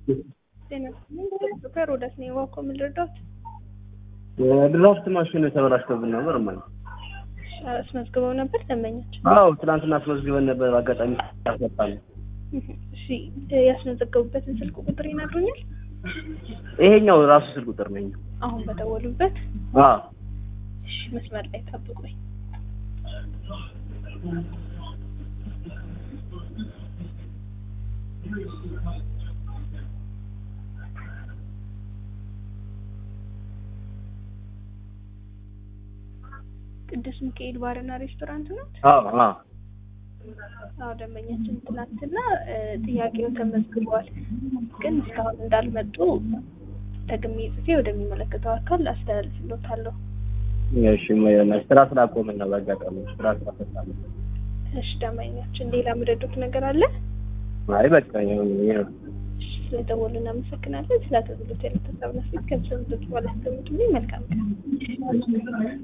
ከሮዳስ ነው የዋኮ ምን ልርዳት? ድራፍት ማሽን ተበላሽቶብን ነበር ማለት አስመዝግበው ነበር ደንበኛችን? አዎ ትናንትና አስመዝግበን ነበር። አጋጣሚ አስመጣን። እሺ ያስመዘገቡበትን ስልክ ቁጥር ይነግሩኛል? ይሄኛው ራሱ ስልክ ቁጥር ነኝ። አሁን በደወሉበት? አዎ እሺ መስመር ላይ ጠብቁኝ። ቅዱስ ሚካኤል ባርና ሬስቶራንት ነው? አዎ አዎ አዎ ደንበኛችን ትናንትና ጥያቄው ተመዝግቧል፣ ግን እስካሁን እንዳልመጡ ደግሜ ጽፌ ወደሚመለከተው አካል አስተላልፍሎታለሁ። እሺ ስራ ስላቆምን ነው። በአጋጣሚ ስራ ስላፈታለ። እሺ ደንበኛችን ሌላ የምረዱት ነገር አለ? አይ በቃ ይሁን ይሄ ነው። ስለደወሉ እናመሰግናለን። ስለ አገልግሎት ያለተሳብ ነፊት ከብሰብ በኋላ አስቀምጡልኝ። መልካም ቀን።